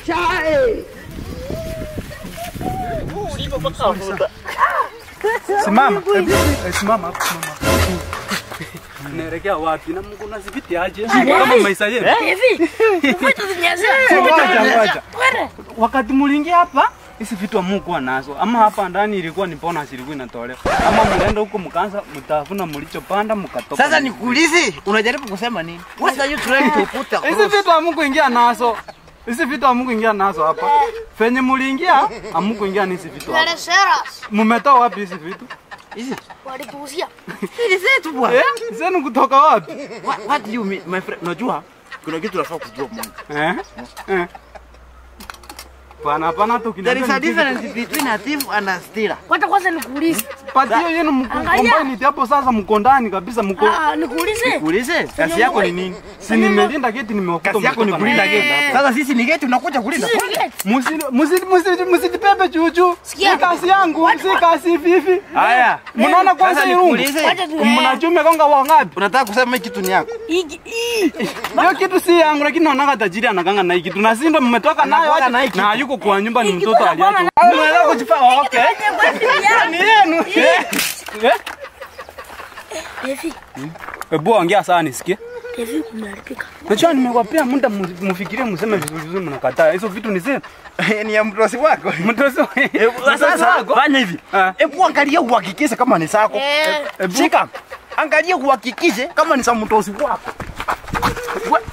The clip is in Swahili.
Chai. Simama. Hebu, eh, Simama hapo, simama. Naelekea wapi? Na Mungu nazipiti aje? Kama maisha yetu. Hivi. Vitu vilianzia. Ngoja, ngoja. Twende. Wakati muliingia hapa hizi vitu amukuwa nazo ama hapa ndani ilikuwa ni bonus ilikuwa inatolewa ama mlienda huko mkaanza mtafuna mlichopanda mkatoka. Sasa nikuulize, unajaribu kusema nini? What are you trying to put hizi across? vitu amukuingia nazo. Hizi vitu amukuingia nazo hapa. Fenye muliingia amukuingia ni hizi vitu hapa. Teleseras. Mmetoa wapi hizi vitu? Hizi Walituuzia. hizi zetu bwana. Eh? Zenu kutoka wapi? What, what do you mean, my friend? Unajua kuna kitu unafaa kujua Mungu. Eh? Eh. Pana pana tu There is a kinacho. difference between a thief and a stealer. Kwanza kwanza nikuulize. Patio yenu mkombani hapo sasa mko ndani kabisa mko. Ah, nikuulize. Kuulize, kazi yako ni nini? Si nimelinda geti nimewakuta. Kazi yako ni mmetoka kulinda na- geti. Sasa sisi ni geti unakuja kulinda. Musi musi musi musitipepe chuchu. Sikia. Si kazi yangu, si kazi vivi. Haya. Mnaona kwanza Sasa hii rungu? nikuulize. Wacha tu. Mnachume konga wangapi? Unataka kusema hii kitu ni yako? Hii hii. Hiyo kitu si yangu lakini naona tajiri anakanga na hii kitu. Na si ndo mmetoka nayo Anakuanga aje? na hii kitu. Na yuko kwa nyumba ni Hii kitu mtoto anakuanga aliacho. na- Unaweza kujifanya okay. Ni yenu. Eh? Hivi. Hebu ongea sana nisikie. Hivi kumeharibika. Najua nimewapea muda mu- mufikirie mseme vizuri vizuri mnakataa. Hizo vitu ni zenu. Ni ya mtosi wako. Mtoto. Sasa fanya hivi. Ah. Hebu angalia uhakikishe kama ni sako. Eh. Shika. Angalia uhakikishe kama ni za mtosi wako. We-